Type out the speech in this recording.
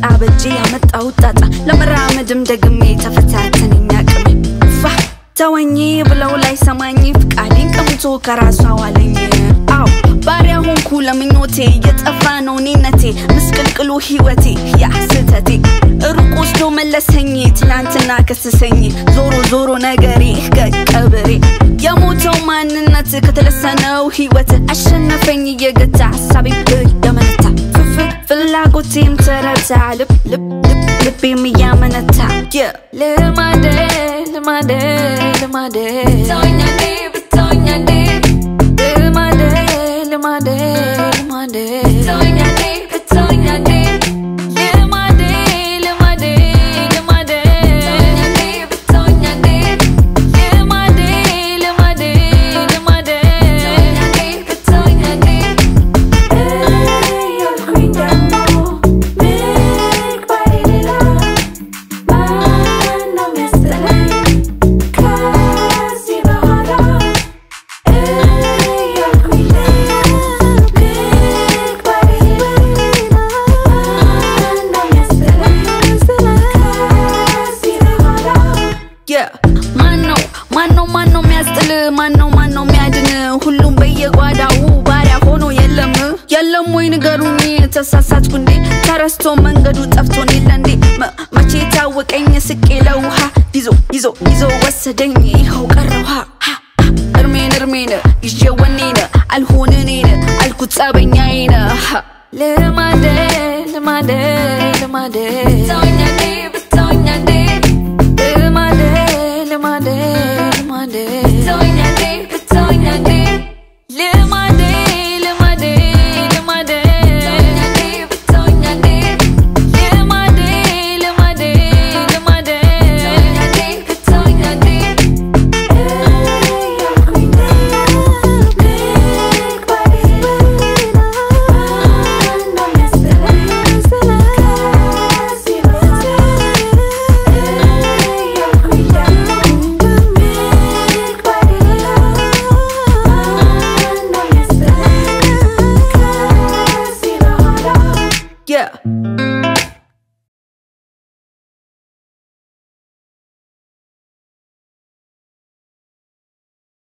በጄ ያመጣሁት ጣጣ ለመራመድም ደግሜ ተፈታተነኝ አቅሜ ፋ ተወኝ ብለው ላይ ሰማኝ ፍቃዴን ቀምቶ ከራሷ ዋለኝ አው ባሪያ ሆንኩ ለምኞቴ እየጠፋ ነው ኔነቴ ምስቅልቅሉ ህይወቴ ያ ስህተቴ ሩቅ ወስዶ መለሰኝ ትላንትና ከሰሰኝ ዞሮ ዞሮ ነገሬ ከቀብሬ የሞተው ማንነት ከተለሰነው ህይወት አሸነፈኝ እየገታ ሀሳቤ እየመነታ ፍፍ ፍላጎቴም ተረታ ልብ ልብ ልብ ልቤም እያመነታ ልማደ ልማደ ልማደ ብታወኛዴ ብታወኛዴ ልማደ ልማደ ልማደ ብታወኛዴ ብታወኛዴ ልማዴ ልማዴ ልማዴ ብታወኛዴ ልማዴ ልማዴ ልማዴ ብታወኛዴ እያልኩኝ ደግሞ ምግባሬ ሌላ ማነው የሚያስጠላኝ ከዚህ በኋላ እያልኩኝ ምግባሬ ሌላ ማነው የሚያስጠላኝ ከዚህ በኋላ ማነው ማነው ማነው የሚያስጥል ማነው ማነው የሚያድን ሁሉም በየጓዳው ባሪያ ሆኖ የለም የለም ወይ ንገሩኝ ተሳሳትኩ እንዴ ተረስቶ መንገዱ ጠፍቶን የለ እንዴ መ- መቼ ታወቀኝ ስቄ ለውሃ ይዞ ይዞ ይዞ ወሰደኝ ይኸው ቀረው ሃ ሃ ሃ። እርሜን እርሜን ይዤ ወኔን አልሆን እኔን አልኩት ጸበኛዬን ሃ። ልማደ ልማደ ልማደ